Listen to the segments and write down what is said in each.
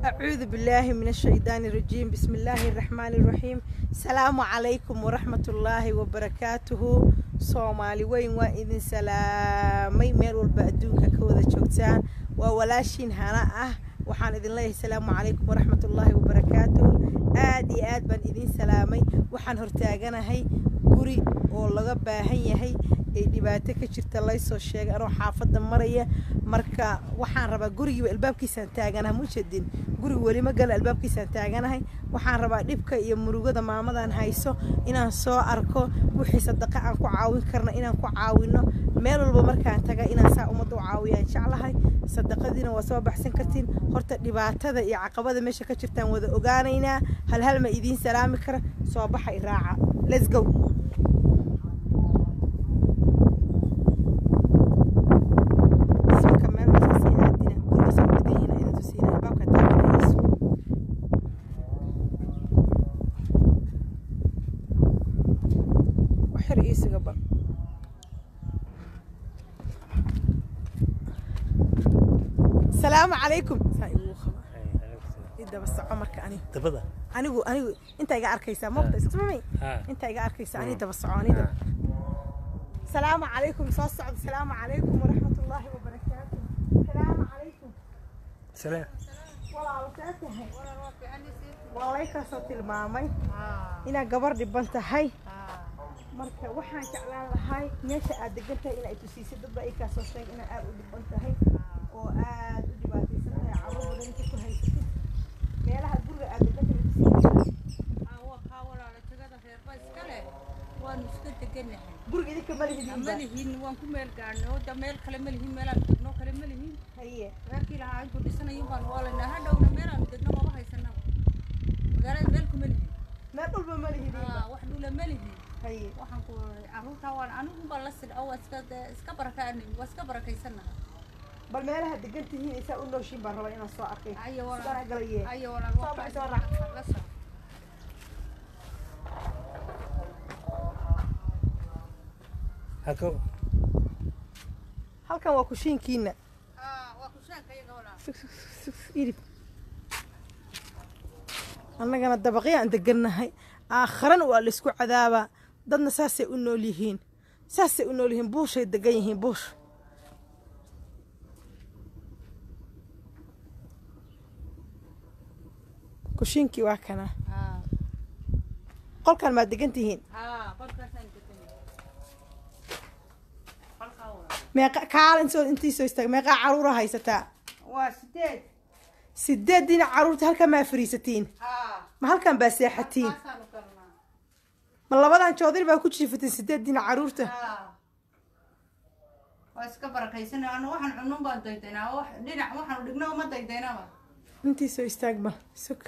أعوذ بالله من الشيطان الرجيم بسم الله الرحمن الرحيم السلام عليكم ورحمة الله وبركاته صومالي وين وإذن سلامي مير والبأدونك كوذا شوكتان وولاشين هنا أه waxaan idin leeyahay salaamu calaykum waraxmat ullaahi wabarakaatuh aad iyo aad baan idin salaamay waxaan hortaaganahay guri oo laga baahan yahay ee dhibaato ka jirta laysoo sheegay anoo xaafadda maraya marka waxaan rabaa gurigiiba albaabkiisaan taaganaha mujedin guriga weli ma gala albaabkiisaan taaganahay waxaan rabaa dhibka iyo murugada maamadan hayso inaan soo arko wixii sadaqa aan ku caawin karna inaan ku caawino meel walba markaan taga inaan saa ummadda u caawiyaan jeclahay sadaqadiina waa soo baxsan kartiin horta dhibaatada iyo caqabada meesha ka jirtaan wada ogaanaynaa hal hal ma idiin salaami kara soo baxa iraaca let's go السلام عليكم daba soco marka anigu dabada anigu anigu inta iga arkaysaa moqta ismamay inta iga arkaysaa ani daba soco ani daba salaamu calaykum soo socda salaamu calaykum waraxmatullaahi wabarakaatu salaamu calaykum salaam walaalo saa tahay waa laykaasoo tilmaamay inaad gabar dhiban tahay marka waxaan jeclaan lahay meesha aad degan tahay inaad tusiisay dad baa ikaasoo sheeg inaad aad u dhiban tahay oo aad u dhibaataysan tahay carruur badan inta ku haysatid meelaha guriga aad degan tahay waanu iska deganahay guriga idinka ma lihidin ma lihin waan ku meel gaadhnay oo da meel kale ma lihin meelaan degno kale ma lihin haye reerkii lahaa intuu dhisanayin baan waalanaa hadhowna meelaan degno maba haysanaba magaalada meel kuma lihin meel dhulba ma lihidin Aa, wax dhula ma lihin haye waxaan ku carruurtaa waan anigu baan la sidha waa iska dee iska barakaanay waa iska barakaysanaha bal meelaha degan tihiin isaa u nooshiin baan rabaa inaan soo arkay ayo sidaan walaal galaye ayo walaal Soo waa bax, ka- soo raac. la soco hako halkan waa kushiinkiina Aa, waa kushaanka iyaga walaal idib annagana dabaqyaan degannahay aakharana waa laysku cadaabaa dadna saasay u nool yihiin saasay u nool yihiin buushay degan yihiin buush kushiinkii waa kana Aa, qolkan maad degan tihiin aa, qolkaasaan deganahay qolkaa walaal meeqa kaala intoo intii soo istaag meeqaa caruura haysataa waa sideed sideediina caruurta halkan maa fariisatiin haa ma halkan baa seexatiin halkaasaanu galnaa ma labadan joodari baa ku jiifatiin sideediina caruurta Haa. waa iska barakaysan anu waxaan cunun baan daydaynaa wax dhinac waxaanu dhigno uma daydaynaba intii soo istaag bal sug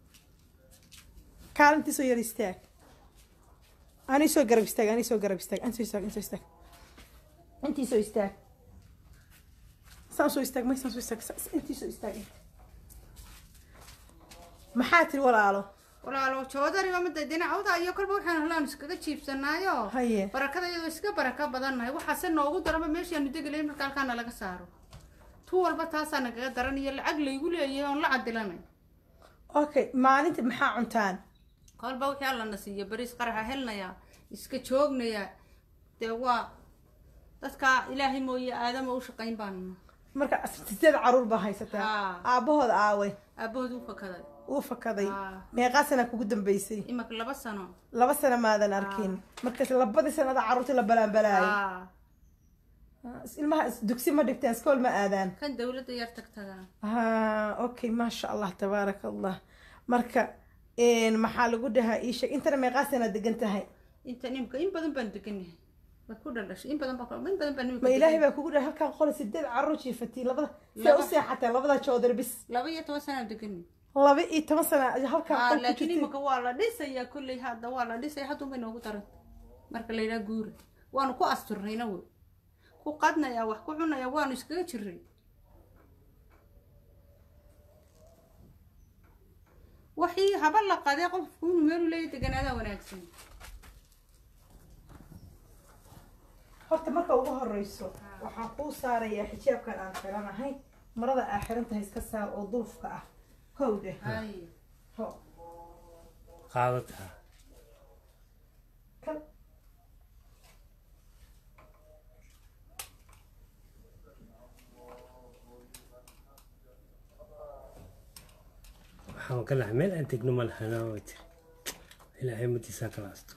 kaal intii soo yar istaag ani soo garab istaag ani soo garab istaag ani soo istaag ani soo istaag intii soo istaag saan soo istaag may saan soo istaag sa- intii soo istaag maxaa tiri walaalo walaalo joodariba ma daydayna awda iyo kolba waxaan helaan iskaga jiibsanaayo haye barakada iyadoo iska baraka badannahay waxaase noogu daranba meeshaanu degelay marka halkaana laga saaro tu walba taasaa nagaga daran iyo lacag laygu leeyahay oon la cadilanay okay maalinta maxaa cuntaan kolba wixii allana siiyo bariis qaraxa helnaya iska joognaya dee waa dadka ilaahay mooye aadama u shaqayn baanna marka sideed caruur baa haysataa Haa. aabbahooda aaway aabahood u fakaday uu fakaday Haa. meeqaa sana kugu dambeysay imaka laba sano laba sano maadan arkin markaas labadii sanada caruurta la balaanbalaayo Aa, ilmaha is- dugsi ma dhigteen iskool ma aadaan kan dawladda yar tagtaga ha okay maasha allah tabaaraka allah marka een, maxaa lagu dhahaa ii sheeg intana meeqaa sana degan tahay inta nimka in badan baan deganahay waa ku dhaldhashay in badan baa in badan baan nimka ma ilaahay deganyahay. baa kugu dhahay halkaan qole sideed caruur jiifatiin labada see Laba. u seexateen labada joodar bis laba iyo toban sanaa deganay laba iyo toban sana halkaan Aa, qol ku laakiin jirtiin imika waa la dhisayaa kolley hadda waa la dhisaya haddun bay noogu daran marka la yidhaha guura waanu ku asturnayna wey ku qadnaya wax ku cunaya waanu iskaga jiray waxii haba la qaday qofku inuu meelu leeya deganaadaa wanaagsan horta marka ugu horeyso waxaan kuu saarayaa xijaabkan aan xiranahay marada aa xiran tahay iska saar oo dulfka ah howde hay ho qaadataa kan waxaan ka nahay meel aan tegno ma lahanaa way tiri ilaahay madiisaa kala asto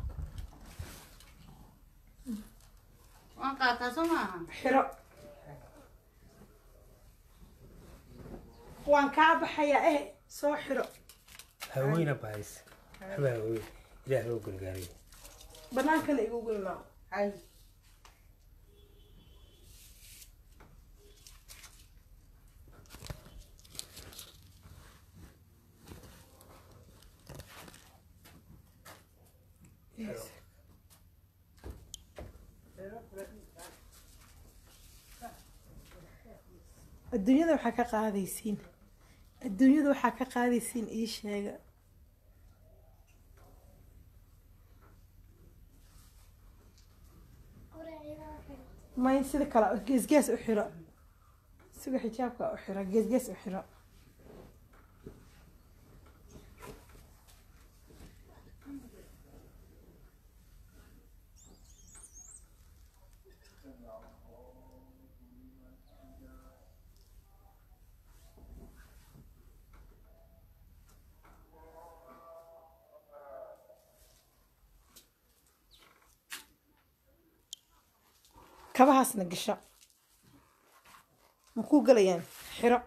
waan qaataa soo maaha xiro waan kaa baxayaa eh soo xiro haweyna bahaysa waxba haweyn ilaahay oo gargaariyo banaankana igugu imaamo hay adduunyada waxaa ka qaadaysiin adduunyada waxaa ka qaadaysiin ii sheega may sida kale geesgees u xiro siga xijaabka u xiro geesgees u xiro kabahaasna gasho ma kuu galayaan xiro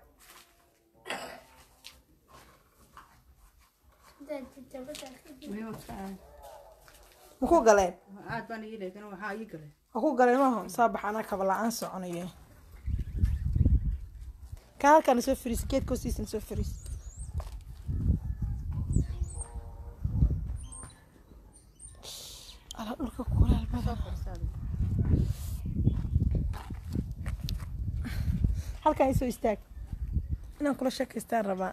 ma kuu galeen aad baan ii leekan waxaa ii galay ma kuu galeen maaho soo bax anaa kaba la-aan soconayo ka halkaana soo fariis geedka hoostiisana soo fariis ala dhulka kulaal badan halkaan isoo istaag inaan kula sheekaystaan rabaa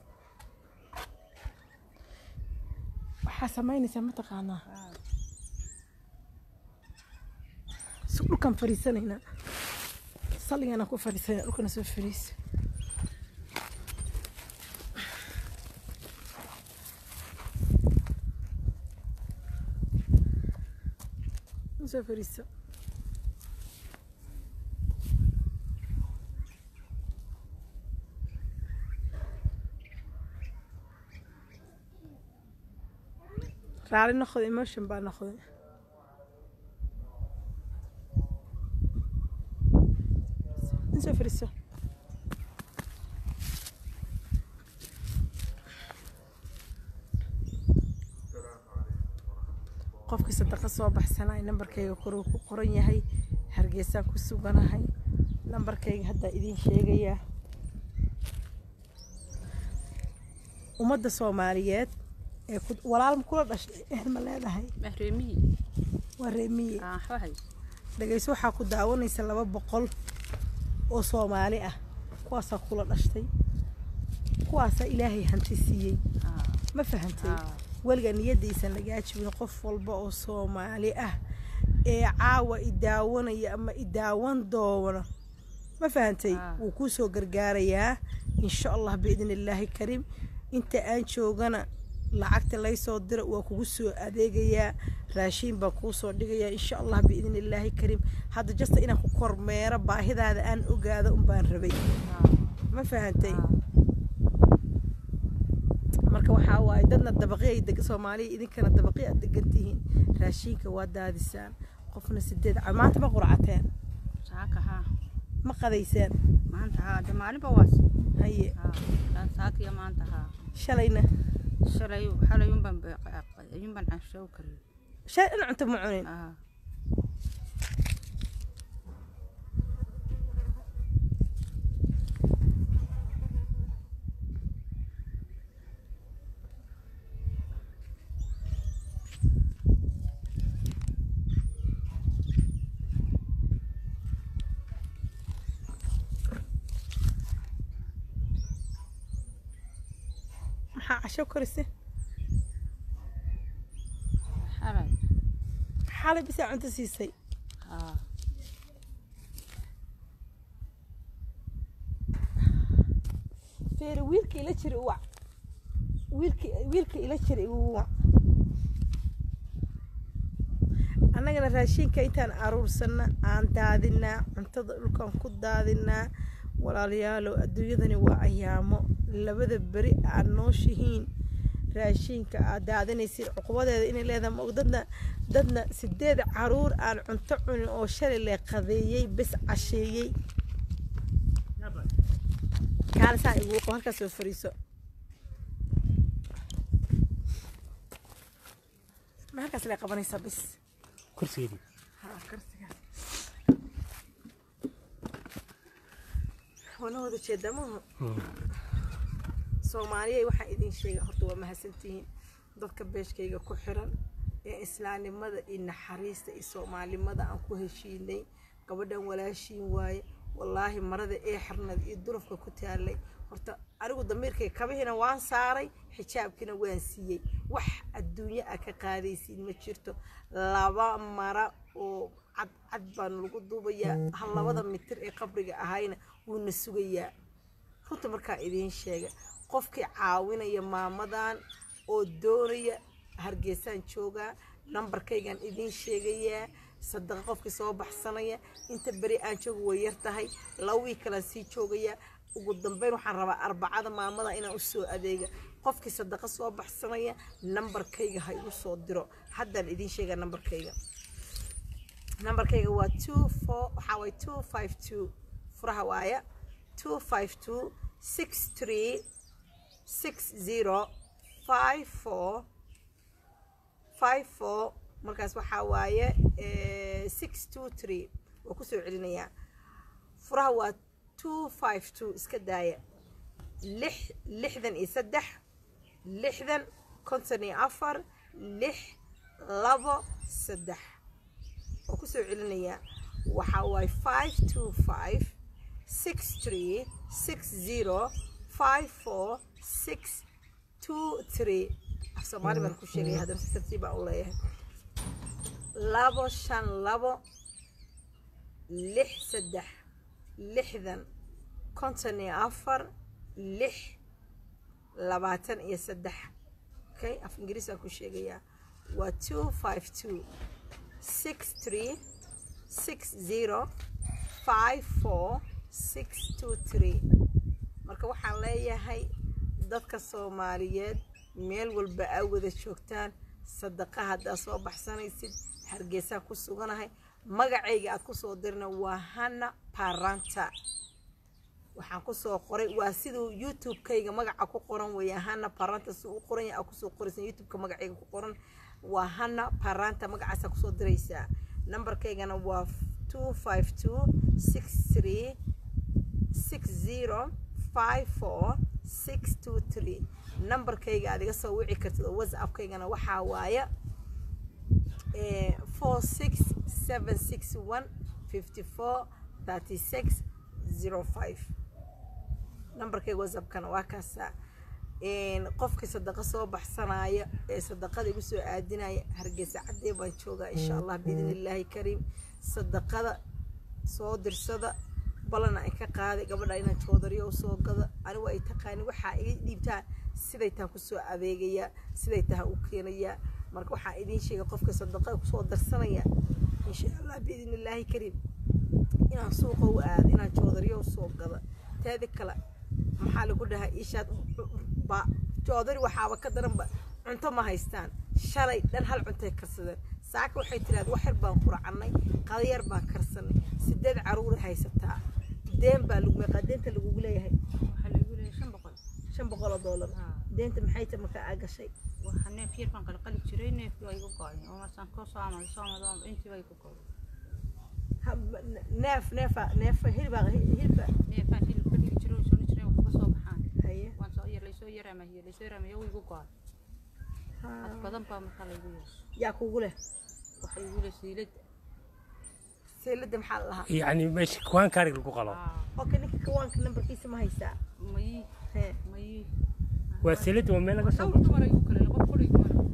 waxaa samaynaysaa mataqaanaa si dhulkaan fariisanaynaa salligaanaan ku fariisanayna dhulkana soo fariisa soo fariiso raali noqday emotion baa noqday soo fariiso qofkii sadaqa soo baxsanay nambarkayga koruu ku qoran yahay hargeysaan ku suganahay nambarkayga haddaa idiin sheegayaa ummadda soomaaliyeed ee ku- walaal ma kula dhashay ehel ma leedahay mahreemiyi waa reemiye waxba hay dhegayso waxaa ku daawanaysa laba boqol oo soomaali ah kuwaasaa kula dhashtay kuwaasaa ilaahay hanti siiyey ma fahantay weligaa niyadaysan lagaa jibin qof walba oo soomaali ah ee caawa i daawanaya ama i daawan doono ma fahantay Ah. wuu kuu soo gargaarayaa insha allah biidn illaahi kariim inta aan joogana lacagta laysoo dira waa kugu soo adeegayaa raashiin baan kuu soo dhigayaa insha allah biidn illaahi kariim hadda jasta inaan ku kormeero baahidaada aan ogaado unbaan rabay ma fahantay marka waxaa waaye dadna dabaqi ay deg soomaaliya idinkana dabaqi aad degan tihiin raashiinka waa daadisaan qofna sideed ca maanta ma qurcateen saaka haa ma qadaysaan maanta haa de maalinba waas haye haa saakiya maanta haa shalayna shalay xalay unbaan ayunbaan cashow karin shalay dhan cunto ma cunin haa maxaa casho korise xalay xalay bisaa cunto siisay haa feeri wiilka ila jira u wac wiilka wiilka ila jira igu wac annagana raashinka intaan aruursanna aan daadinaa cuntada dhulkaan ku daadinaa walaalayaalow adduunyadani waa ayaamo labada beri aad nooshihiin raashinka aad daadinaysid cuqubadeeda inay leedahay maog dadna dadna sideed caruur aan cunto cunin oo shalay le qadeeyey bes casheeyey kaalisaan igu qabo halkaas soo fariiso ma halkaas le qabanaysaa bis kursigeedii ها كرسيها وانا wada jeedaa maaha soomaaliya waxaan idin sheega horta waa mahadsantihiin dadka beeshkayga ku xiran ee islaamnimada iyo naxariista iyo soomaalinimada aan ku heshiinay gabadhan walaashiin waaye wallaahi marada ee xirnad iyo durufka ku taalay horta anigu damiirkay kabihina waan saaray xijaabkina waan siiyey wax adduunyo a ka qaadaysiin ma jirto laba mara oo cad cad baan lagu duubayaa hal labada mitir ee qabriga ahayna wuuna sugayaa runta markaa idiin sheega qofkii caawinaya maamadan oo doonaya hargeysaan joogaa nambarkaygaan idiin sheegayaa sadaqa qofkii soo baxsanaya inta beri aan jooga way yar tahay laba wiig kalaan sii joogayaa ugu dambeyn waxaan rabaa arbacada maamada inaan usoo adeega qofkii sadaqa soo baxsanaya nambarkayga ha igu soo diro haddaan idiin sheegaa nambarkayga nambarkayga waa two four waxaa waay two five two furaha waaya two five two six three six zero five four five four markaas waxaa waaye six two three waa kusoo celinayaa furaha waa two five two iska daaya lix lixdan iyo saddex lixdan konton iyo afar lix labo saddex waa kusoo celinayaa waxaa waaye five two five six three six zero five four six two three af soomaali baan ku sheegaya haddana si tartiib baan u leeyahay labo shan labo lix saddex lixdan konton iyo afar lix labaatan iyo saddex okay af ingiriis aan ku sheegayaa waa two five two six three six zero five four six two three marka waxaan leeyahay dadka soomaaliyeed meel walba aa wada joogtaan sadaqa haddaad soo baxsanaysid hargeysaan ku suganahay magacayga aad kusoo dirna waa hana paranta waxaan kusoo qoray waa siduu youtube-kayga magaca ku qoran weeya hana paranta si u qoran yahay aa kusoo qoraysa youtube-ka magacayga ku qoran waa hana paranta magacaasaa kusoo diraysaa nambarkaygana waa two five two six three six zero five four six two three nambarkayga aad iga soo wici kartid oo whatsappkaygana waxaa waaya four six seven six one fifty four thirty six zero five nambarkayga whatsappkana waa kaasaa qofkii sadaqa soo baxsanaya ee sadaqada igu soo aadinaya hargeysa caddee baan joogaa insha allah biidn illaahi kariim sadaqada soo dirsada balana ay ka qaaday gabadha inaan joodariyo usoo gado anigu ay taqaani waxaa iga dhiibtaan siday tahan kusoo adeegayaa siday tahan u keenayaa marka waxaa idiin sheegay qofka sadaqa kusoo darsanaya insha allah biidn illaahi kariim inaan suuqa u aado inaan joodariyo usoo gado teeda kale maxaa lagu dhahaa ishaad ba joodari waxaaba ka daranba cunto ma haystaan shalay dhan hal cuntay karsadeen saaka waxay tiraad wax yar baan quracannay qadayar baan karsanay sideed caruuray haysataa deen baa lagu meeqaa deenta lagugu leeyahay waxaa lagu leeyahay shan boqol shan boqol oo doolar Haa. deenta maxay ta markaa aa gashay waxa neef yar baan qalqali jiray neefkii waa igu go'ay oo markaan koo soo amado soo amado intii waa igu go'ay Ha- neef neefa neefa hilibaa hilibka neefaan hilib ka dhigi jiray oo soo jiray wax ka soo baxaan haye waan soo yar laysoo yaraamahiye laysoo yaraamahiye waa igu go'ay cad badan baa markaa laygu yeeshay yaa kugu leh waxa igu leeyahay siilada seelada maxaa la lahaa yacni meesha kuwaan kaarig lagu qalo oka ninka kawaanka nambarkiisa ma haysaa mayi hee mayi waa selada waa meel laga soo dhowr dumar igu kale qof kule igu mara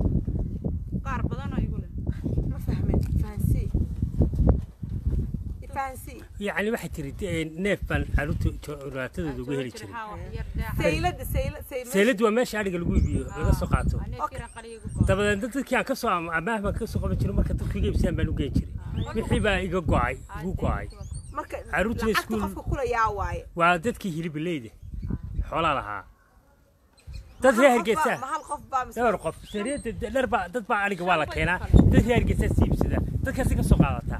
qaar badanoo igu leh ma fahmin fahansii fahansi yacni waxay tiri eh, neef baan caruurta curaatadooda uga heli jiray saylada sayla say seyladu waa meesha adhiga lagu iibiyo laga soo qaato dabadeed dad dadkii aan kasoo amaah baan kasoo qaban jiray marka dadku iga iibsadaan baan u geen jiray wixii baa iga go'ay igu go'ay marka Caruurta lacagta iskuul- qofka kula yaa waaye waa dadkii hilibileyda xoolaa lahaa dad reer hargeysa ma hal qof baa mise dhowr qof sariyada dhar baa dad baa adhiga waa la keenaa dad reer hargeysa si iibsada dadkaasi ka soo qaadataa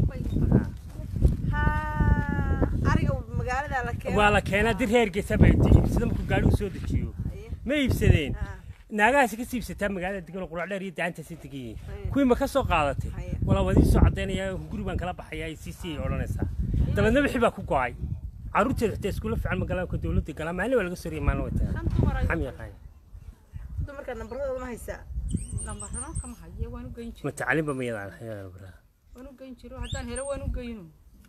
ha ariga magaalada la keeno waa la keenaa dad reer hargeysa baa iibsada markuu gaadhigu soo dejiyo ma iibsadeen Ha. naagahaasi ka siibsataa magaalada degan oo qurac dheer iyo dacantaasi degan yihiin Haye. kuwii ma ka soo qaadatay Haye. walaa wadii soo caddaynaya guri baan kala baxayaa ay sii sii odhanaysaa dabeedna wixii baa ku go'ay carruurteeda xitaa iskuulla fiican ma galaan ka dowladda galaan maalin waa laga soo riyay maalin way tagaan xam yaqaan dumarka nambaradooda ma haysaa ma tacliinba ma yadaan hayaa baraa waan u geyn jiro haddaan helo waan u geyno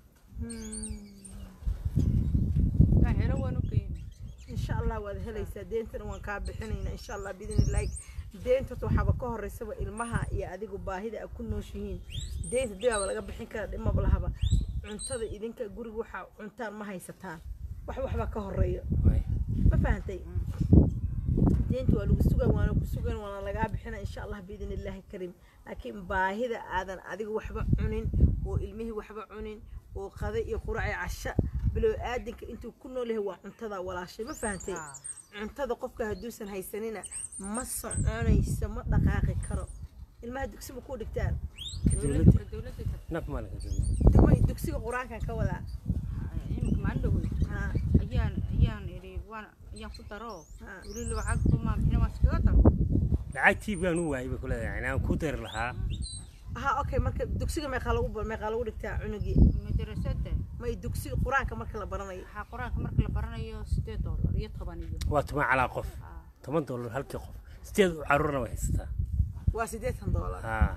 haddaan helo waan u geyno insha allah waad helaysaa deentana waan kaa bixinaynaa insha allah biidn illaahi deenta horta waxaaba ka horeysaba ilmaha iyo adigu baahida a ku nooshihiin deenta dibaaba laga bixin kara dhimaba lahaba cuntada idinka guriga waxaa cuntaan ma haysataan wax waxbaa ka horeeyo ma fahantay deenta waa lagu sugan waana ku sugan waana lagaa bixina insha allah biidn illaahi kariim laakiin baahida aadan adigu waxba cunin oo ilmihii waxba cunin oo qada iyo qurac iyo casha bilow aadinka intuu ku nool yahay waa cuntada walaashay ma fahantay cuntada qofka hadduusan haysanina ma soconayso ma dhaqaaqi karo ilmaha dugsi ma ku dhigtaan dowladda dowladda naf maalinka dowladda Dugma- dugsiga qur-aankan ka wadaa imika maalin dhaweyd Ha, ayaan ayaan idhi waan ayaan ku daro ha. weli lacag kuma bixina waan iskaga daro lacagtii baan u waayay bay ku leedahay aan ku dari lahaa ha okay marka dugsiga meeqaa lagu bar- meeqaa lagu dhigtaa cunugii madrasada may dugsiga qur-aanka marka la baranayo waxaa qur-aanka marka la baranayo sideed doolar iyo toban iyo waa toban calaa qof Ah, toban dollar halkii qof sideed carruurna way haysataa waa siddeetan doolar haa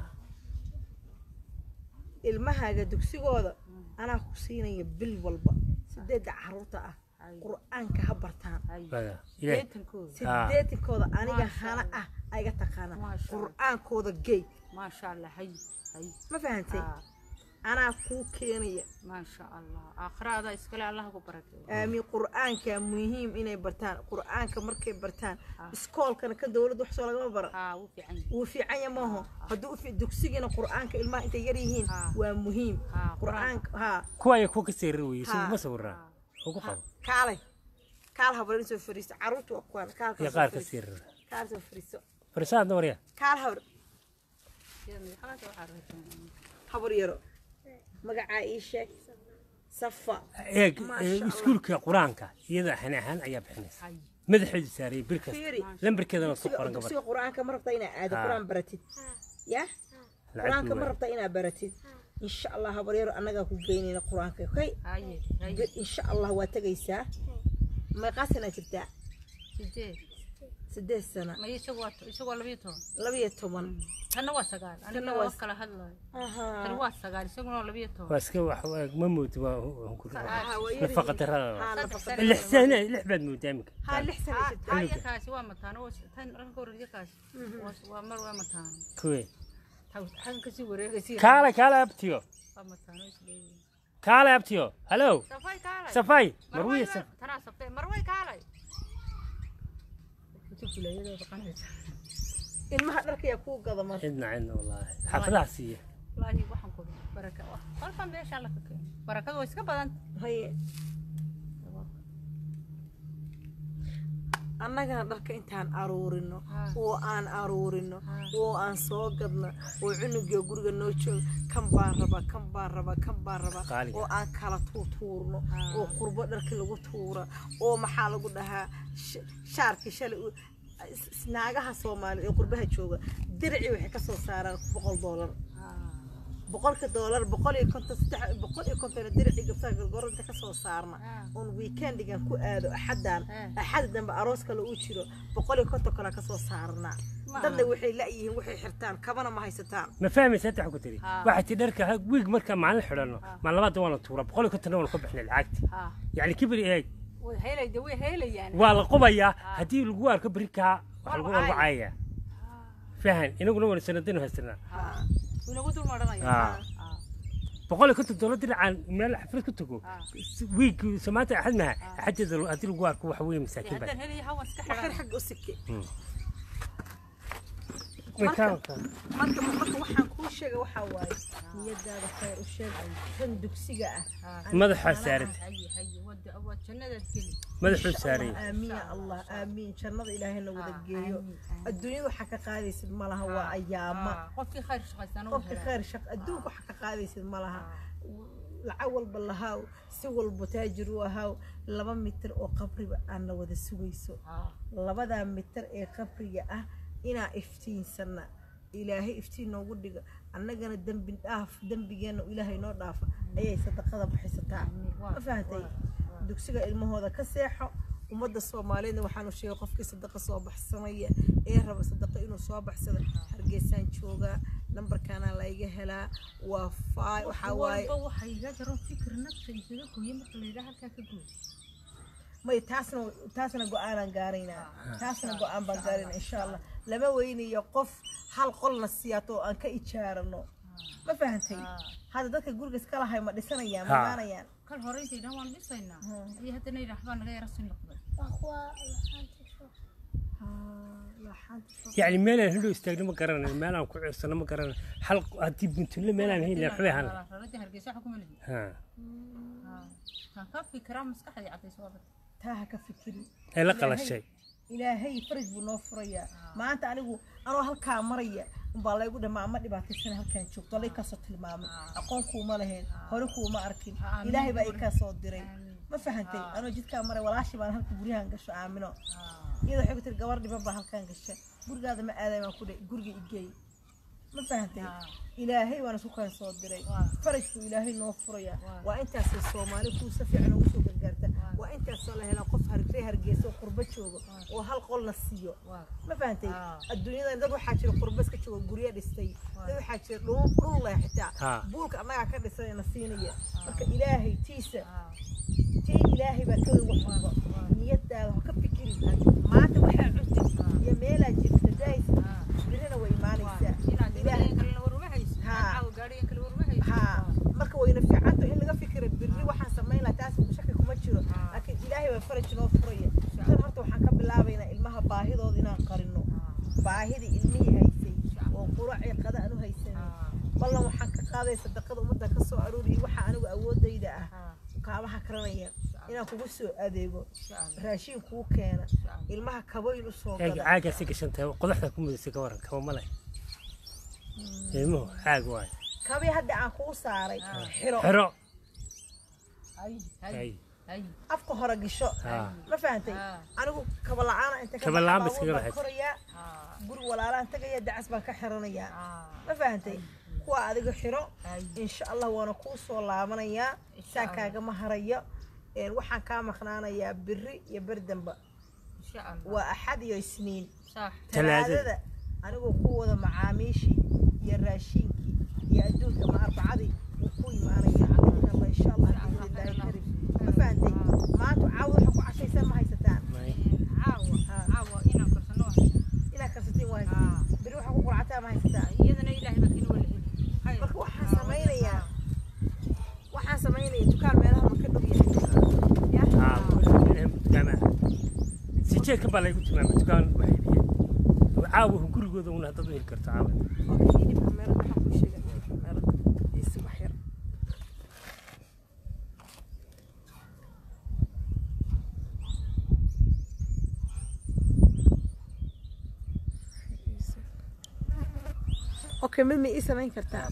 ilmahaaga dugsigooda anaa ku siinaya bil walba sideedda caruurta ah ay, qur-aanka ha bartaan ay. baga ilaahay Deetankooda. sideetankooda aniga Maasha hana Allah. ah ayga taqaana Maasha Allah. qur-aankooda gey maasha allah hay hay ma fahantay Ah, anaa kuu keenaya maasha allah aakhirada iskale allah ku barakeeyo aamin qur-aanka muhiim inay bartaan qur-aanka markay bartaan Ah. iskoolkana ka dowladda wax soo lagama bara haa wuu fiican yahay wuu fiican ya maaho hadduu u fi- dugsigana qur-aanka ilmaha intay yar yihiin Ah. waa muhiim Ah, qur-aanka haa kuwa ay kuwa ka seerar weye Ha. isagu ma sawiraa ugu qabo kaalay kaal habar soo fariisto caruurta waa kuwaan kaal iyo qaar ka seerar kaal soo fariisto farisaadna warya kaal habar Sida madaxda waxaa raadsan. habar yaro magacaa ii sheeg safa eeg Maasha ee, Allah. iskuulka qur-aanka iyada xani ahaan ayaa bixinaysa hay madaxeedu saarayay bil kasta fiiri lambarkeedana ku dugsiga qoran gabar dugsiga qur-aanka ma rabtaa inaad aado Ah. qur-aan baratid ya lacagtii qur-aanka ma waay. rabtaa inaad baratid insha allah habar yaro annagaa ku geynayna qur-aanka okay haye hay Bir insha allah waa tegaysaa meeqaa sanaa jirtaa sideed sideed sana ma isagu waa isagu waa labiyo toban labiyo toban tanna waa sagaal Tanna aniga waa waa kala hadlayo tan Aha. waa sagaal isaguna waa labiyo toban waa iska wax waa- ma moodi waa Aha, waa yar nafaqa yihiin. darada Haa, Saddex nafaqa sano. darada. lix sane lix baad moodaa iminka haa lix sana haa jirtaa haa iyo kaasi waa mataano waa- tan ranka horreeya kaasi waa- waa mar waa mataano kuwe Taw- xaggan kasii wareegaysi kaale kaale abtiyo waa mataano isleeyihiin kaale abtiyo hallo safay kaalay safay marway marwiya waa- saf tanaa sabtay marway kaalay Kulayadooda qanaysa. ilmaha dharka yaa kuu gada mar cidna cidna wallaahi xaafadaha siiya wallaahi waxaan ku dhahay baraka wax qalba meesha la ka keenay barakadu way iska badan haye annagana dharka intaan aruurino Haa. oo aan aruurino Haa. oo aan soo gadno oo cunuga guriga noo joogo kan baan rabaa kan baan rabaa kan baan rabaa Qaaliga. oo aan kala tuurtuurno Haa. oo qurbo dharki lagu tuura oo maxaa lagu dhahaa sh- shaarkii shalay u- is- is- naagaha soomaali ee qurbaha jooga diricii waxay ka soo saaraan boqol doolar boqolka doolar boqol iyo konton saddex boqol iyo konton diricii gabsaha gorgoronta ka soo saarna Haa. oon weekendigan ku aado axadan Haa. axada dambe aroos kale uu jiro boqol iyo konton kale ka soo saarnaa Ma dadna aha. waxay la'yihiin waxay xirtaan kabana ma haysataan ma fahmaysa hadda ku tiri Haa. waxay ti dharka ha- wiig marka maalin xidhanno maa labaad waa la tuura boqol iyo kontonna waa la ku bixinay lacagti haa yacni kibir eeg way helayda way helayaan waa la qubayaa haddii lagu arko berikaa wax lagu Waa lagu caaya. caayaya fahan inaguna waan sanadinu haysanaa haa inagu dul maranaya Haa. haa boqol iyo konton doolar diracaan meel xaflad ku tago wiig samaanta axad maha axadeeda haddii lagu arko waxa weeye masaakiin baa haddaan helaya hawa iska waxir xidhan xagga u sike marka marka marka waxaan kuu sheega waxaa waaye niyadaada khayr u sheeg tan dugsiga ah madaxaa saaran haye haye wada waa jannadaad geli madaxuu saaran aamiin ya allah aamiin jannada ilaahayna wada geeyo adduunyada waxaa ka qaadaysid ma laha waa ayaama Ah, qofkii khayr shaqaysana qofka khayr shaq adduunka waxaa ka qaadaysid ma laha lacag walba lahaaw si walba taajir u ahaaw laba mitir oo qabriba aan la wada sugayso labadaa mitir ee qabriga ah inaa iftiinsana ilaahay iftiin noogu dhiga annagana dembi dhaaf dembigeenna ilaahay noo dhaafa ayay sadaqada bixisataa ma fahantay dugsiga ilmahooda ka seexo ummadda soomaaliyeedna waxaanu sheegay qofkii sadaqa soo baxsanaya ee raba sadaqa inuu soo baxsado hargeysaan joogaa nambarkaana layga helaa waa faay waxaa waaye walba waxay iga jaro fikir nafta isaga gooye marka la yidhaha halkaa ka gooy may taasna taasna go-aanaan gaaraynaa taasna go-aan baan gaaraynaa insha allah lama weynayo qof hal qolna siyaato oo aan ka ijaarano ma fahantay hadda dadka guriga iska lahay ma dhisanayaan ma Ha. imaanayaan kal hore intay dhan waan dhisaynaa Hmm. iyo haddana yidhaah baa naga yara sii noqday yacni meelaan hindhow istaagno ma garanayo meelaan ku cirsano ma garanayo hal haddii buntulle meelaan hayn lahayn waxbay ahaan lahayd. raradii hargeysa waxa kuma lihi Ha. kaan ka fikiraa maskaxdii caddaysa waa bad taa ha ka fikiri ee la qalashay ilaahay faraj buu noo furayaa maanta anigu anoo halkaa maraya umbaa laygu dhamaa ama dhibaataysana halkaan joogto lay kasoo tilmaamay aqoon kuuma lahayn hore kuuma arkin Amiin. ilaahay baa ii kaa soo diray Amiin. ma fahantay anoo jidkaa maray walaashii baan halka guryahan gasho aamino iyadoo waxay ku tiri gabar dhiban baa halkaan gasha gurigaada ma aaday baan ku dhe guriga igeey ma fahantay ilaahay waan isku kaan soo diray Waa. farajku ilaahay noo furaya Waa. waa intaasay soomaali kuu si fiican ugu soo gargaarta waa intaasoo la helaa qof hargey hargeysa oo qurbo joogo oo hal qolna siiyo waa ma fahantay Ah. adduunyada dad waxaa jira qurbo iska joogo guryo dhistay dad waxaa jira dhul dhul leh xitaa Ah. buulka annagaa ka dhisan na siinaya marka ilaahay tiisa Ah. tii ilaahay baa ka weyn wax walba niyadaada ha ka fikirin maanta waxaa cuntay iyo meelaa jirta daaysa Ah. birina way imaanaysaa inaad ilaahay gaadhigan kalena war uma hayso Ha. caawa gaadhigan kale war uma hayso haa marka wayna fiicanta in laga fikira birri waxaan samayn lahaa taas shaki kuma jiro laakiin ilaahay baa faraj noo furaya tan horta waxaan ka bilaabaynaa ilmaha baahidooda inaan qarino baahidii ilmihii haysay oo quracii qada aan u haysanin ballan waxaan ka qaaday sadaqada ummadda ka soo arooriyay waxa anigu awoodayda ah kaabaha karanaya inaan kugu soo adeego raashin kuu keena ilmaha kaboyn u soo eega gada caagaasi gashantahay qodaxda ku mudasay ka waran kaba ma leh ilmuhu caag waayo kabii hadda aan kuu saaray xiro xero hay hay Hay. hay afka hore gisho haa ma fahantay Ah. anigu kaba la-aana inta Kaba la'aan ba baabuur iskaga baan lahayd. korayaa Ah. guri walaalaan tagaya dacas baan ka xiranayaa Ah. ma fahantay kuwa adiga xiro Hay. insha allah waana kuu soo laabanayaa saa Allah. kaagama harayo Een, waxaan kaa maqnaanayaa biri iyo berdamba insha allah waa axad iyo isniin sax Talaadada. talaadada anigoo ku wada macaamiishii iyo raashinkii iyo adduunka ma arbacadii wuu ku imaanaya insha allah insha allah biidnillaahi karim ma fahantay maanta caawa waxa ku cashaysan ma haysataan caawa Ah. caawa inaan karsano waa haysaa inaad karsatiin waa haysatiin Ah. beri waxa ku qurcataa ma haysataan iyadana ilaahay baa kina wala heli Khayr. marka waxaan Ah, samaynayaa waxaan samaynayaa dukaan meelaha ma ka dhow yahay ya haa dukaamaha sijeedka baa laygu tilmaamay dukaan waxay biyeen caawa gurigooda una haddaad u heli karto caawa okay hilibka meelaha waxaan kuu sheegay hilibka meelaha isi wax yar okay mid ma ii samayn kartaa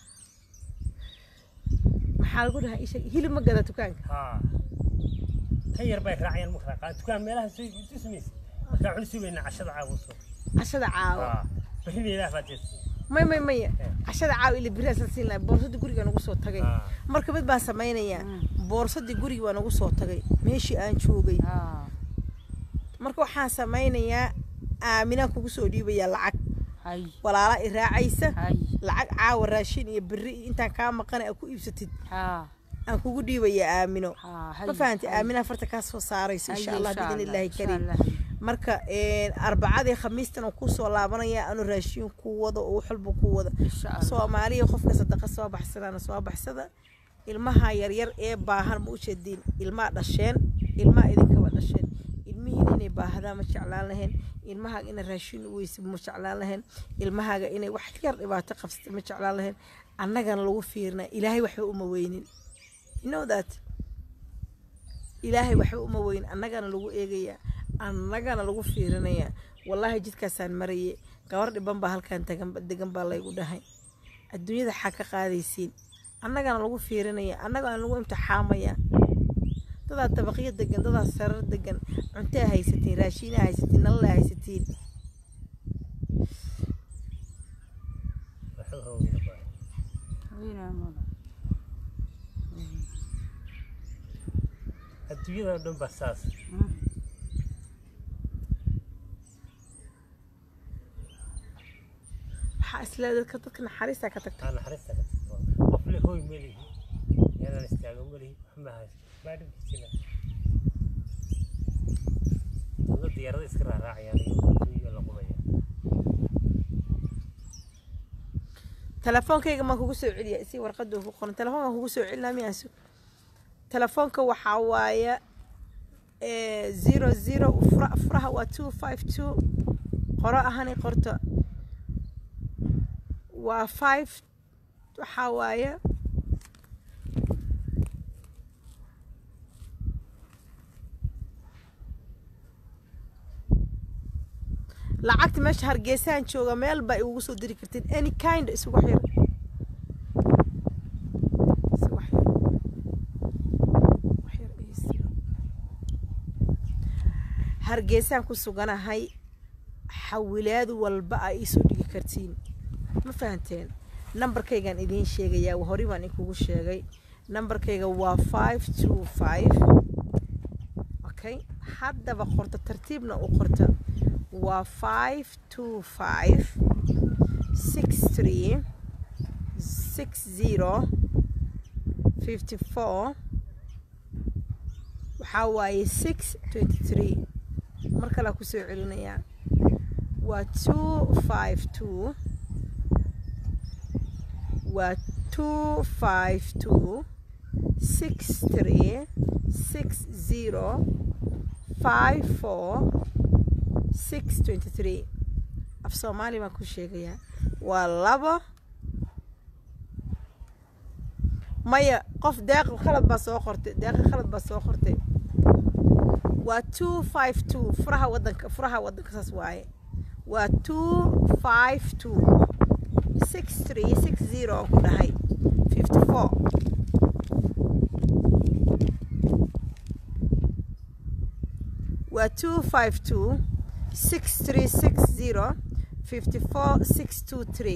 maxaa lagu dhahaa isha hilib ma gada dukaanka haa kan yar bay raacayaan ma kala qaan dukaan meelaha soo tusmaysa markaa cuni sugayna cashada caawa soo cashada caawa haa berrina ilaah baa jees may may maya cashada caawa ila biraasa siin lahay boorsadii guriga nagu soo tagay haa marka mid baan samaynayaa boorsadii guriga baa nagu soo tagay meeshii aan joogay Ah. marka waxaan samaynayaa aaminaan kugu soo dhiibayaa lacag hay walaala i raacaysa hay lacag caawa raashin iyo beri intaan kaa maqana aad ku iibsatid ha aan kugu dhiibayaa aamino ha hay ma fahantay hay. aaminaa farta kaa soo saarayso insha Hay, allah insha biidn illaahi insha kariim Allah. marka arbacadii khamiistan oo kusoo laabanaya anu raashiin ku wado oo wax walba ku wada insha allah soomaaliya qofka sadaqa soo baxsadana soo baxsada ilmaha yaryar ee baahan ma u jeediin ilmaa dhasheen ilmaa idinkaba dhasheen ilmihiin inay baahdaan ma jeclaan lahayn ilmahaaga inay raashiin u weysa ma jeclaan lahayn ilmahaaga inay wax yar dhibaato qabsata ma jeclaan lahayn annagana lagu fiirnaa ilaahay waxba uma weynin you know that ilaahay waxba uma weynin annagana lagu eegayaa annagana lagu fiirinayaa wallaahi jidkaasaan maraye gabar dhiban baa halkan tagan degan baa laygu dhahay adduunyada xaa ka qaadaysiin annagana lagu fiirinaya annagana lagu imtixaamaya dadaa dabaqyo degan dadaa sarar degan cuntaa haysatiin raashiinaa haysatiin nalala haysatiin waxba haweyna baa Haweeney mala. adduunyada oo dhan baa saas Mm. waxaa isleedahay dadka dadka naxariistaa ka tagta aa naxariista ka tagto qof le hooy melihi meelaan istaago melihi wax ma haysto baa dhibkiisina dadna diyaarada iska raaraacayaan iyo adduunyo la qubaya telefoonkayga maan kugu soo celiya si warqadu ku qoran telefoonkaan kugu soo celinaa miyaasu telefoonka waxaa waaye zero zero fura- furaha waa two five two qoro ahani qorto waa five waxaa waaye lacagta meesha hargeysaan jooga meel baa igugu soo diri kartid any kind isugu xir isugu xir Wax yar ii sii. hargeysaan ku suganahay xawilaad walba aa iisoo dhigi kartiin ma fahanteen nambarkaygaan idiin sheegayaa hore baan inkugu sheegay nambarkayga waa five two five okay haddaba qorta tartiibna u qorta waa five two five six three six zero fifty four waxaa waaye six twenty three mar kalea kusoo celinayaa waa two five two waa two five two six three six zero five four six twenty three af soomaali baan ku sheegayaa waa labo maya qof deeq khalad baa soo qortay deeqa khalad baa soo qortay waa two five two furaha wadanka furaha wadanka saas waaye waa two five two six three six zero aan ku dhahay fifty four waa two five two six three six zero fifty four six two three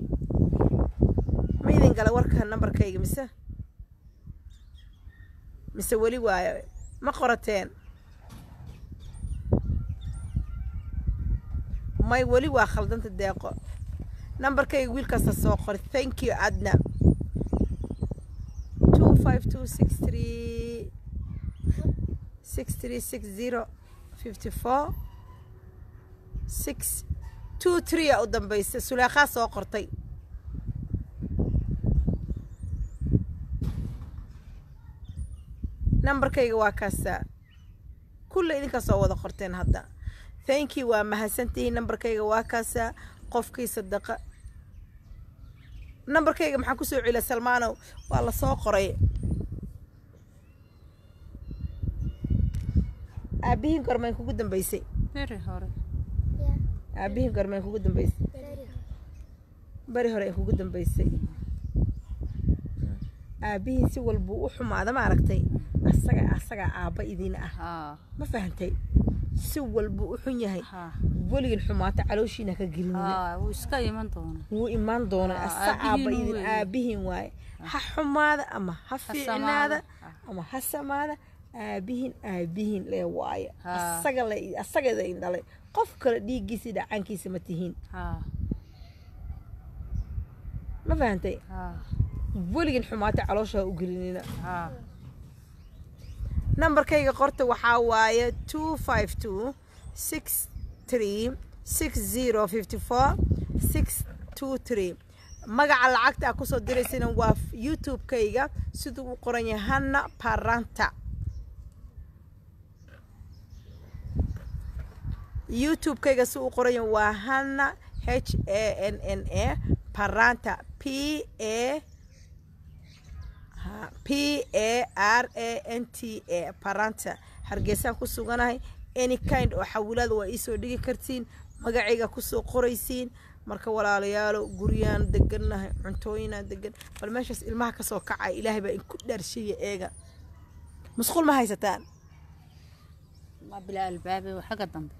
ma idin gala warka nambarkayga mise mise weli waayo ma qorateen may weli waa khaldanta deeqo nambarkayga wiilkaasa soo qoray thank you adna two five two six three six three six zero fifty four six two three a u dambaysa suleekhaa soo qortay nambarkayga waa kaasaa kulle idinkaa soo wada qorteen hadda thank you waa mahadsantihiin nambarkayga waa kaasaa qofkii sadaqa nambarkayga maxaa kusoo celiya salmaanow waa la soo qoray aabihiin gormayn kugu dambaysay Beri hore. aabihiin gormayn kugu dambaysay beri hore ay kugu dambaysay aabihiin si walbuu u xumaada ma aragtay asaga asagaa aabba idiin ah Haa. ma fahantay si walbuu u xun yahay Haa. weligin xumaata calooshiina ka gelinina Haa. Wuu iska iman doonaa. wuu imaan doonaa Ah, asa aabba aabihiin idin weeye. aabihiin waaye ha xumaada ama ha fiicnaada samaada. ama ha samaada aabihiin aabihiin lee waaye Ah. asaga le asagada in dhalay qof kale dhiiggiisa iyo dhacaankiisa ma tihiin Haa. ma fahantay Haa. weligin xumaata caloosha ha u gelinina Haa. nambarkayga qorta waxaa waaye two five two six three six zero fifty four six two three magaca lacagta aa kusoo diraysana waa youtube-kayga siduu u qoran yahay hanna paranta youtube-kayga si u qoran yahay waa hanna h a n n a paranta p a p a r a n t a paranta hargeysaan ku suganahay any kind oo xawilaada waa iisoo dhigi kartiin magacayga kusoo qoraysiin marka walaalayaalo guryaan degannahay cuntooyinaan degan bal meeshaas ilmaha kasoo kacay ilaahay baa inku dhaarsheeya eega musqul ma haysataan waa bilaa albaabe waa xagga dambe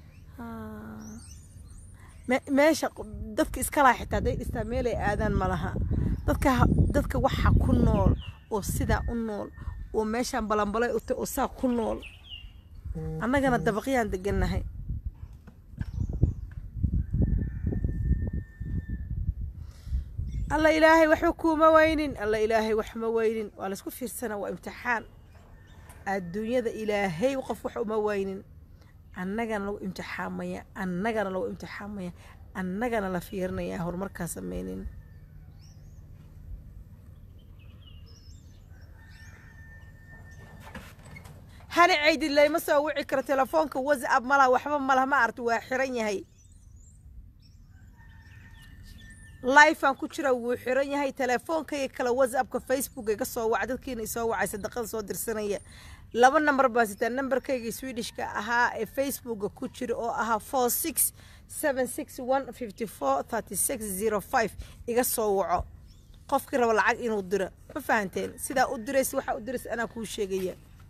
Me- meesha q- dadka iskalaha xitaa hadday dhistaa meelay aadaan ma laha dadka ha- dadka waxa ku nool oo sidaa u nool oo meeshaan balanbalay u tahay oo saa ku nool annagana dabaqyaan degannahay alla ilaahay waxba kuuma weynin alla ilaahay waxma weynin waa laysku fiirsana waa imtixaan adduunyada ilaahay qof wax uma weynin annagana lagu imtixaamaya annagana lagu imtixaamaya annagana la fiirinaya horumarkaa sameynin hani ceydid layma soo wici karo telefoonka whatsapp malaha waxba malaha ma aragti waa xiran yahay lifean ku jira wuu xiran yahay telefoonkayga kale whatsappka facebook iga soo waca dadkiina isoo wacay sadaqada soo dirsanaya laba number baa sitaa numberkayga swedishka ahaa ee facebooka ku jira oo ahaa four six seven six one fifty four thirty six zero five iga soo waco qofkii raba lacag inuu diro ma fahanteen sidaa u diraysa waxaa u diraysa anaa kuu sheegaya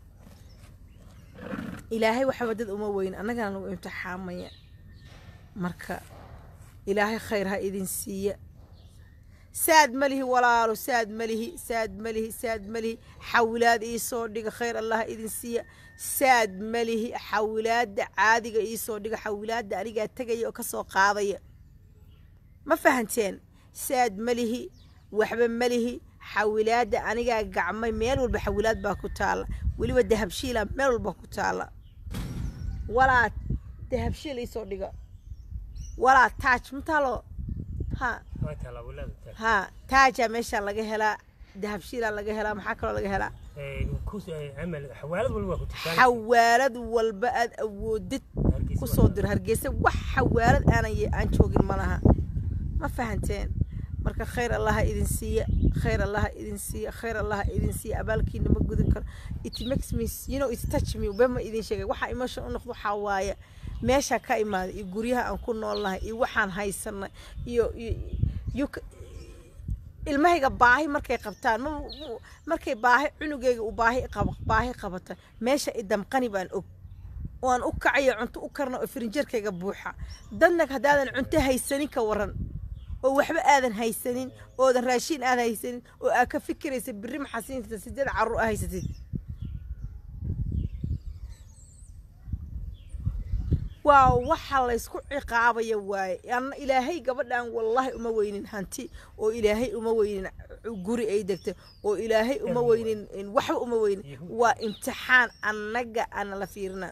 ilaahay waxaba dad uma weyn annagana lagu imtixaamaya marka ilaahay khayr ha idin siiya saad malihi walaalo saad malihi saad malihi saad malihi xawilaad iisoo dhiga khayr allah ha idin siiya saad malihi xawilaada caadiga iisoo dhiga xawilaada anigaa tegaya oo kasoo qaadaya ma fahanteen saad malihi waxba malihi xawilaada anigaa gacmay meel walba xawilaad baa ku taala weliba dahabshiila meel walba ku taala walaa dahabshiil iisoo dhiga walaa taaj mataalo ha waa taala walaada taal ha taajaa meeshaa laga helaa dahabshiilaa laga helaa maxaa kaloo laga helaa ee ku amal xawaalad walba waa ku tusaan xawaalad walba aad awoodid kusoo diro hargeysa wax xawaalad aanan ye- aan joogin ma laha ma fahanteen marka khayr allaha idin siiya khayr allaha idin siiya khayr allaha idin siiya abaalkiina ma gudin karo it makes me you know it touch me bema idin sheegay waxaa emotion u noqdo waxaa waaye meesha ka imaaday iyo guryaha aan ku noolnahay iyo waxaan haysanay iyo iyo iyo ka- ilmahayga baahi markay qabtaan ma ma- markay baahi cunugayga uu baahi qab baahi qabata meesha idamqani baan og oo aan u kacayo cunto u karna oo firinjeerkayga buuxa dadna haddaadan cunto haysanin ka waran oo waxba aadan haysanin oodan raashiin aadan haysanin oo aad ka fikiraysa birri maxasiinta sideed carruur aa haysatid waa waxa laysku ciqaabaya waaye anna ilaahay gabadhan wallaahi uma weynin hanti oo ilaahay uma weynin guri ay degta oo ilaahay uma weynin waxba uma weynin waa imtixaan annaga ana la fiirina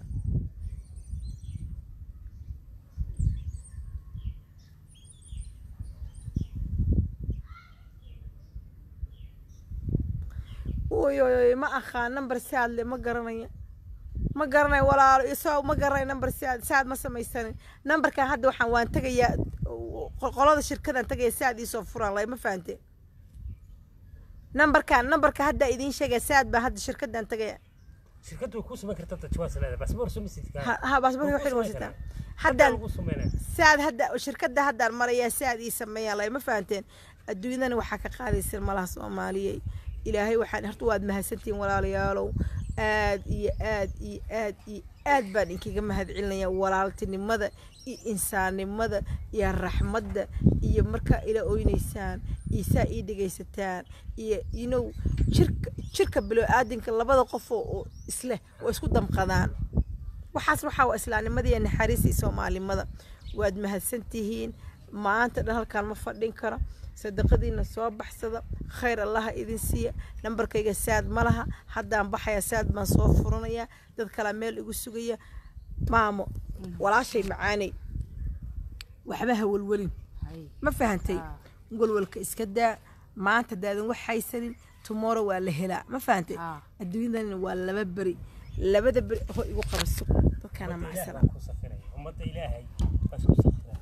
oy oy oy ma aqaan number saadle ma garanaya ma garanay walaalo isoo ma garanay number saad saad ma samaysanin numberkan hadda waxaan waan tegayaa qolada shirkadan tegaya saad iisoo furan lay ma fahante numberkan numberka hadda idiin sheegaya saad baa hadda shirkadan tegaya shirkaddu way kuu samayn kartaa tajwaas leedahay basboor soo misidka ha ha baasbarka waxay wasitaa haddaan haddaan lagu samaynaya saad hadda shirkadda haddaan marayaa saad ii sameeyaan lay ma fahanteen adduunyadana waxaa ka qaadaysa malaha soomaaliyey ilaahay waxaan horta waad mahadsantihiin walaalayaalow aad iyo aad iyo aad iyo aad baan inkaga mahad celinaya walaaltinimada iyo insaannimada iyo raxmadda iyo markaa ila oynaysaan iyo saa ii dhegaysataan iyo inow jirka jirka bilo-aadinka labada qof oo oo isleh oo isku damqadaan waxaas waxaa waa islaamnimada iyo naxariista iyo soomaalimada waad mahadsantihiin maanta dhan halkaan ma fadhin karo sadaqadiina soo baxsada khayr allaha idin siiya nambarkayga saad ma laha haddaan baxaya saad baan soo furanaya dad kalaa meel igu sugaya maamo walaashay macaanay waxba ha welwelin hay ma fahantay Ah. walwalka iska daa maanta daadan wax haysanin tomorrow waa la helaa ma fahantay Ah. adduunyadan waa laba beri labada beri ho igu qabaso dadkaana macsana ku safiray ummadda ilaahay baa isku safiray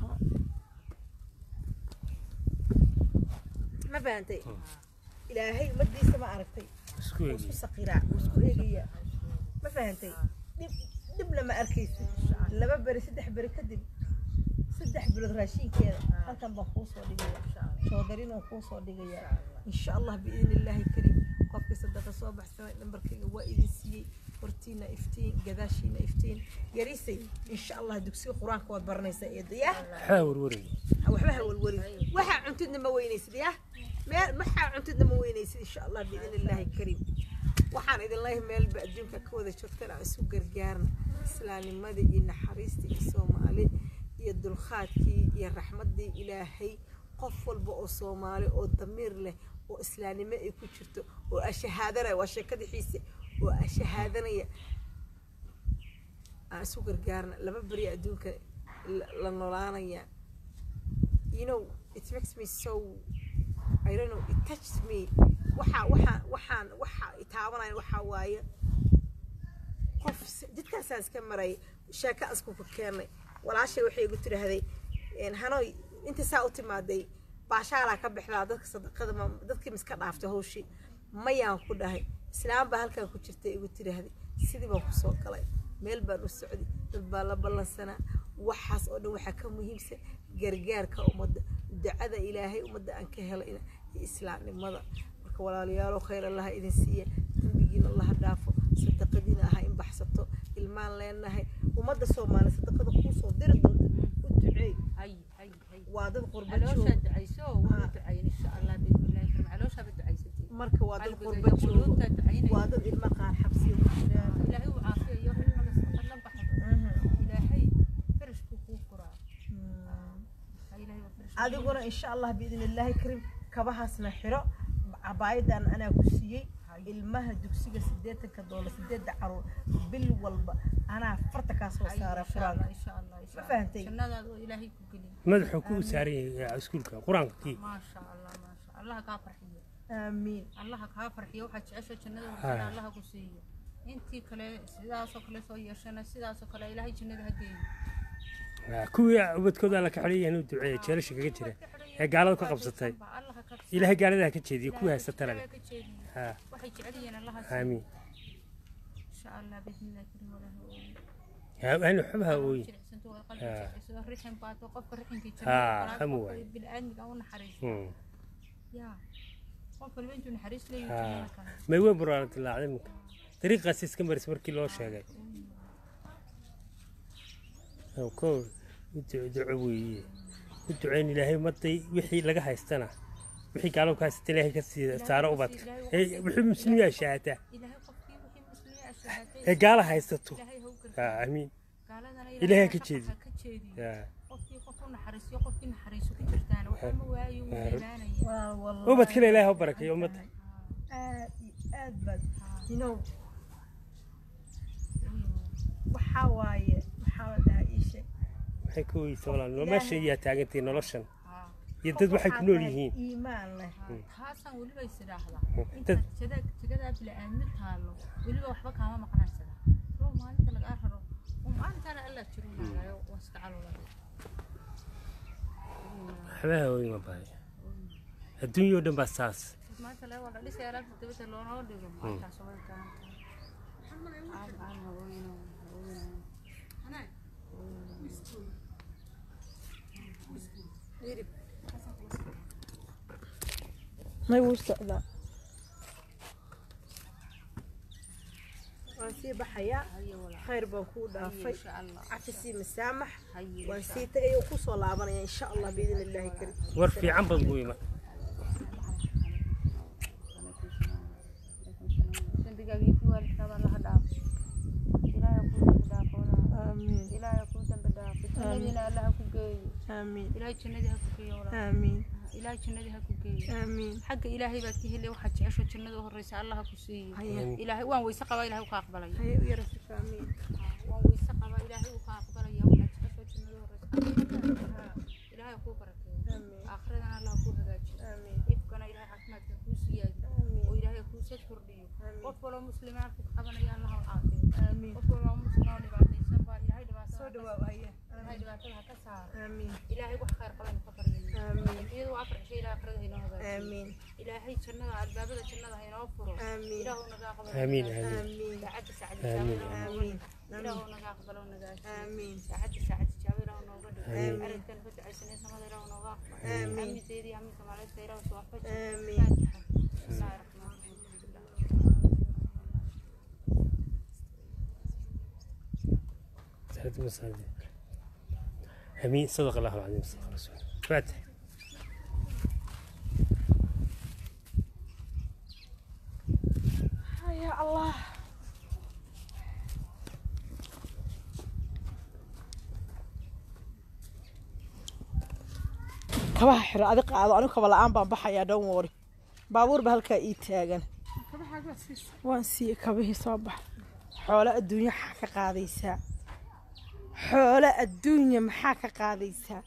ma fahantay ilaahay ummadiisa ma aragtay isku wuu eegi isku saqiraa wuu isku eegayaa ma fahantay dhib dhib lama arkaysa laba beri saddex beri kadib saddex bilood raashinkeeda halkan baan kuu soo dhigaya shoodarin oo kuu soo dhigaya insha allah biidni illaahi kariim qofkii sadaqa soo baxsanay nambarkayga waa idin siiyey hortiina iftiin gadaashiina iftiin yarisay insha allah dugsiga qur-aanka waad baranaysaa eedaya waxbaa warwaray waxba ha walwalin waxaa cuntidna ma weynaysid ya meel waxaa cuntidna ma weynaysid insha allah biidni illaahi kariim waxaan idin leeyahay meelba adduunka ka wada joogtana aan isu gargaarna islaamnimadii iyo naxariistii iyo soomaali iyo dulqaadkii iyo raxmaddii ilaahay qof walba oo soomaali oo damiir leh oo islaamnimo ay ku jirto oo ashahaadanaya waa sheekadixiisa oo ashahaadanaya aan isu gargaarna laba beri adduunka la- la noolaanaya you know it makes me so I don't know it touches me waxa waxaan waxaan waxa itaabanaya waxa waaye qof s- jidkaasaan iska maray sheeko asku ku keenay walaashay waxay igu tidhaahday een, hanoy inta saa u timaaday baashaalaa ka bixdaa dadka sadaqada ma dadkii miska dhaaftay hawshii mayaan ku dhahay islaam baa halkan ku jirtay igu tidhaahday sidii baan kusoo galay meel baan u socday dad baa la ballansanaa waxaas oo dhan waxaa ka muhiimsan gargaarka ummadda ducada ilaahay ummadda aan ka helayna iyo islaamnimada marka walaalayaalo khayr allaha idin siiya dembigiina allaha dhaafo sadaqadiina aha in baxsato ilmaan leenahay ummadda soomaaliya sadaqada kuusoo diri doonta u duceey hay hay hay waa dad qurba calooshaa joog ducayso waa Ah. ducayn insha allah biidnillahi karim calooshaaba ducaysatay marka waa dad qalbiga qurba iyo joogo quluubtaa ducaynaya waa dad ilma qaar xabsiya ku jiraan ilaahay uu caafiyayo xilmada sadaqad la baxdo ilaahay farashkuu kuu furaa Ha ilaahay waa farash adiguna insha allah biidn illaahi kariim kabahaasna xiro cabaayadan anaa ku siiyey ilmaha dugsiga sideetanka doolar sideedda caruur bil walba anaa farta kaa soo saara qur-aanka insha allah insha Ma allah fahantay? jannadaada oo ilaahay ku geliy madaxuu ku saaran yahay iskuulka qur-aanka kii maasha allah maasha allaha kaa farxiyo aamiin allaha kaa farxiyo waxaad jecesha jannada Ha. waxana allaha ku siiyo intii kale sidaasoo kale soo yeeshana sidaasoo kale ilaahay jannada ha geeyo Ah, kuwii ubadkooda alla ka xidhan yahay inuu duceeyo jeelasha kaga jira ee gaalada ka qabsatay allaha ka ilaahay gaaladaa ka jeediyo kuwii haysata leh ka jeediyo ha waxay jecel yihiin allaha siiyo aamiin insha allah biidnillahi karim walaahi ooyi Ha- aan waxba ha ooyin jilicsanto waa qalbi Ha. jilicsanto rixin baato qofka rixinka Ha, jannada hamu qofka waaye. bini'aadmiga u naxariisto Hmm. yaa qof walba intuu naxariis leeyahay Ha. jannada kale may weyn buraana dilaacday iminka dariiqaas iska maris markii loo sheegay Ow, kow u duco duco weeye u duceyn ilaahay ummadday wixii laga haystana wixii gaalo ka haysata ilaahay ka sii saaro ubadka ee wixii muslimiyaa shahaataa ilaahay qofkii wixii muslimiin ashahaatay ee gaala haysato ilaahay ha u ha gargaaro amiin gaaladana Ilaahay ha ka xaqa jeediyo. ha ka jeediyo Ya. qofkii qof u naxariisiyo qofkii naxariiso ku jirtaana waxba ma waayo wuu Ha. ilaanaya waa wallahi ubadkana ilaahay ha u barakeeyo ummadda aad iyo aad baad you know waxaa waaye maxaa la dhahaa ii sheeg maxay ka weysa walaal meesha yaa taagantay noloshan Ha. iyo dad waxay ku nool yihiin iimaan leh taasaan weliba is idhaahdaa dad- intaad jada- jagadaa bila'aadmi taalo weliba waxba kaama maqnaysada soo maalinta lagaa raro oo maalintaana allaa jiro naagayo waa iska calolada waxba ha ooyin ma bahay adduunyao dhan baa saas maanta laga wada dhisay alaabta dabada loonoo dhigo maalintaas way baahan tahay aan aan ha ooyino ha ooyino may wuu socdaa waan sii baxayaa haye walaa khayr baan kuu dhaafay insha allah cafisii masaamax haye waan sii tagay oo kusoo laabanaya insha allah biidn illaahi karim war fiican bad buu iman dambigaagii ku waalidkaaba allaha dhaafo ilaahay kuu dambi dhaafo walaa aamiin ilaahay kuu dambi dhaafo jannadiina allaha ku geeyo aamiin ilaahay jannadii ha ku geeyo walaa aamiin ilaahay jannadii ha ku geeyo aamiin xagga ilaahay baad ka helay waxaad jecesho jannada u horreysa allaha ku siiyo Haye. ilaahay waan weyse qabaa ilaahay u ka aqbalaya haye u yarasif aamiin waan weyse qabaa ilaahay u ka aqbalaya waloo muslimaan ku qabanaya allah u caafiyo aamiin qof waloo muslim oo dhibaataysan baa ilaahay dhibaatada soo ha ka dhawaaw haya ilaahay dhibaatada ha ka saaro aamiin ilaahay wax khayr qaban ka baryayna aamiin iyadu waa afar shay ilaa akhirada inoo hagaajiyo aamiin ilaahay jannada albaabada jannada ha inoo furo aamiin ilaahu nagaa qabalo آمين nagaajiyo. آمين aamiin saacadda saacadda آمين. jaawil aamiin ilaahu nagaa qabalo nagaajiyo aamiin saacadda saacadda jaawil ilaahu nooga dhigo آمين. arrinkan ku ducaysanay samada ilaahu nooga aqbalo آمين. amiseedii amiinka maalinta ilaahu soo wafaji آمين. faatixa bismillaahi raxmaani سعد مسعد امين صدق الله العظيم صدق رسول فاتح ya allah kabaha xiro adi qaado anigu kaba la-aan baan baxayaa dhan wori baabuur ba halkaa ii taagan waan siiye kabihii soo bax xoolo adduunya maxaa ka qaadaysaa xoolo adduunya maxaa ka qaadaysaa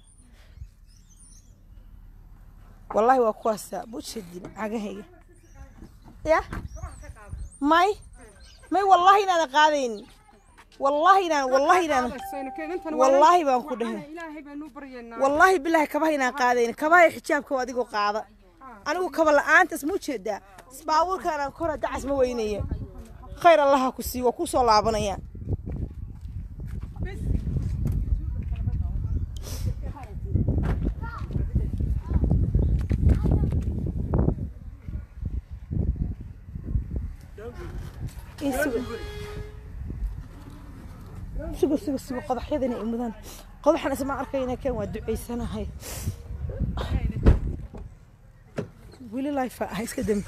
wallaahi waa kuwaasaa bushadin cagahayga ya may may wallaahi inaadan qaadayn wallaahi inaan wallaahi inaan wallaahi baan ku dhahay ilaahay baanu baryaynaa wallaahi bilaahi kabaha inaan qaadayn kabaha iyo xijaabka waa adigoo qaada anigu kaba la-aantaas ma ujeedaa baabuurkaan aan kora dacas ma weynaya khayr allaha ku sii waa kusoo laabanaya Ii sugo. sugo sugo sugo qodaxyadana ay mudaan qodaxan isma arkayna kan waa ducaysanahay weli life ah iska dambi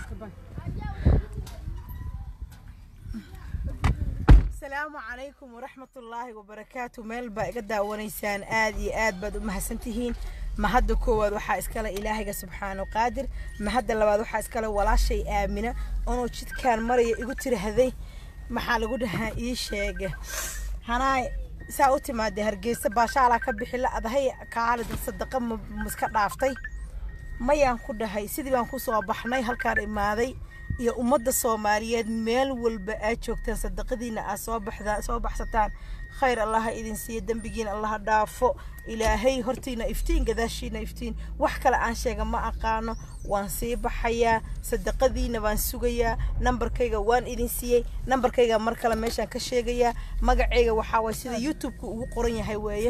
asalaamu calaykum waraxmatullaahi wabarakaatu meel baa iga daawanaysaan aad iyo aad baad u mahadsantihiin mahadda koowaad waxaa iskale ilaahayga subxaanu qaadir mahadda labaad waxaa iskale walaashay aamina onuu jidkaan maraya igu tirahday maxaa lagu dhahaa ii sheega hanaay saa u timaadee hargeysa baashaalaa ka bixi la adahay kaalida sadaqa ma iska dhaaftay mayaan ku dhahay sidii baan ku soo baxnay halkaan imaaday iyo ummadda soomaaliyeed meel walba aad joogtaan sadaqadiina aad soo baxdaan soo baxsataan khayr allaha idin siiya dembigiina allaha dhaafo ilaahay hortiina iftiin gadaashiina iftiin wax kale aan sheega ma aqaano waan sii baxayaa sadaqadiina baan sugayaa nambarkayga waan idin siiyey nambarkayga mar kale meeshaan ka sheegayaa magacayga waxaa waay sida youtube-ka ugu qoran yahay weeye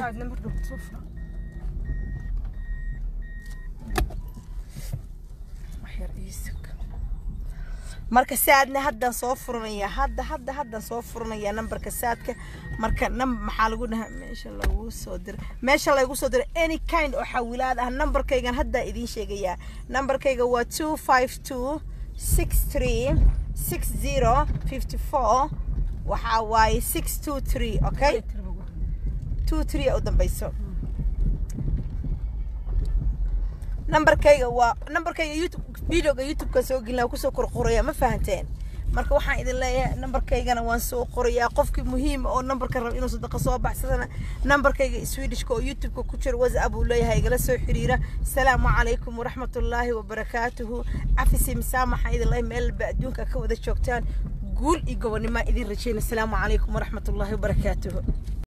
waxyar ii sug. marka saadna haddaan soo furanaya hadda hadda haddaan soo furanaya nambarka saadka marka nam maxaa lagu dhahaa meesha lagu soo diray meesha lagu soo diray any kind oo xawilaad ah nambarkaygan haddaa idiin sheegayaa nambarkayga waa two five two six three six zero fifty four waxaa waaye six two three okay two three u dambayso nambarkayga waa nambarkayga youtube videoga youtube-ka soo gelina kusoo qorqoraya ma fahanteen marka waxaan idin leeyahay nambarkaygana waan soo qorayaa qofkii muhiima oo nambarka raba inuu sadaqa soo baxsadana nambarkayga swedishka oo youtube-ka ku jira whatsapp uu leeyahay igala soo xiriira asalaamu calaykum waraxmatullaahi wabarakaatuhu cafisi misaamaxa idin leeyahay meel ba adduunka ka wada joogtaan guul iyo gobonnimo idin rajeyna asalaamu calaykum waraxmatullaahi wabarakaatuhu